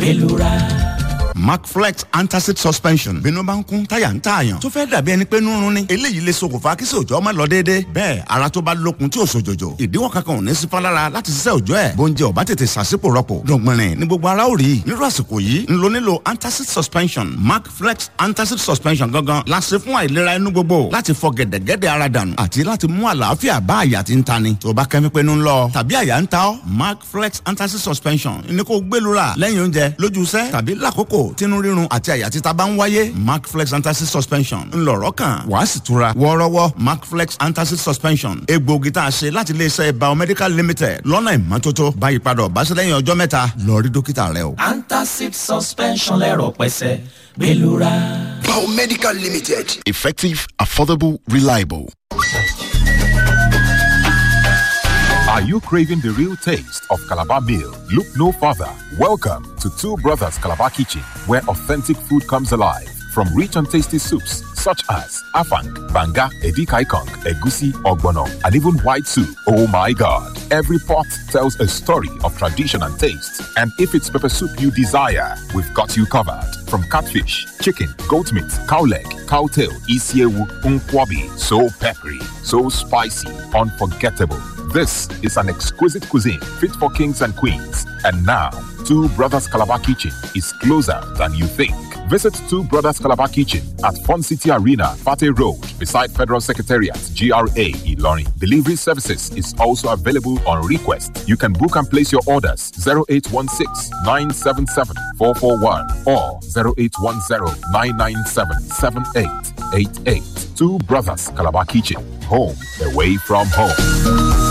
gbẹlura. Macflex antacid suspension bínú bá ń kún táyà ń tààyàn tó fẹ́ dàbí ẹni pé nírun ni eléyìí lè ṣokùnfà kí sòjọ́ má lọ déédéé bẹ́ẹ̀ ara tó bá lókun tí ò sòjòjò ìdíwọ́ kankan ò ní sí fálára láti ṣiṣẹ́ òjọ́ ẹ̀ bóúnjẹ ò bá tètè ṣàṣìpò rọpò dọ̀gbìnrin ní gbogbo ara ò rí nírú àsìkò yìí ń lo nílò antacid suspension Macflex antacid suspension gangan la ṣe fún àìlera inú gbogbo láti fọ gẹ̀dẹ̀gẹ̀dẹ̀ ara dànù àti láti mú àlàáfíà bá àyà tí ń tani tó bá kẹ́mi pé ń lọ tàbí àyà ń ta ọ́ Macflex antacid suspension ní kó gbẹlura lẹ́yìn oúnjẹ lójú iṣẹ́ tàbí lákòókò tínú rírun àti àyà títa bá ń wáyé macflex antacid suspension ńlọrọ kan wàá sì tura wọ́ọ́rọ́wọ́ macflex antacid suspension egbòogi tá a ṣe láti iléeṣẹ́ biomedical limited lọ́nà ìmọ́tótó báyìí padà ọ̀báṣẹ́ lẹ́yìn ọjọ́ mẹ́ta lọ rí dókítà rẹ o. antacid suspension lẹ́rọ̀ pẹ́sẹ́ gbẹlura. Biomedical Limited. Effective, affordable, reliable. Are you craving the real taste of Calabar meal? Look no further. Welcome to Two Brothers Calabar Kitchen, where authentic food comes alive. From rich and tasty soups such as afang, banga, edikaikong, egusi, ogbono, and even white soup. Oh my God! Every pot tells a story of tradition and taste. And if it's pepper soup you desire, we've got you covered. From catfish, chicken, goat meat, cow leg, cow tail, isiewu, unkwabi. So peppery, so spicy, unforgettable. This is an exquisite cuisine fit for kings and queens. And now, Two Brothers Calabar Kitchen is closer than you think. Visit Two Brothers Calabar Kitchen at Fun City Arena, Fate Road, beside Federal Secretariat, GRA, Ilorin. Delivery services is also available on request. You can book and place your orders 0816 977 441 or 0810 997 7888. Two Brothers Calabar Kitchen, home away from home.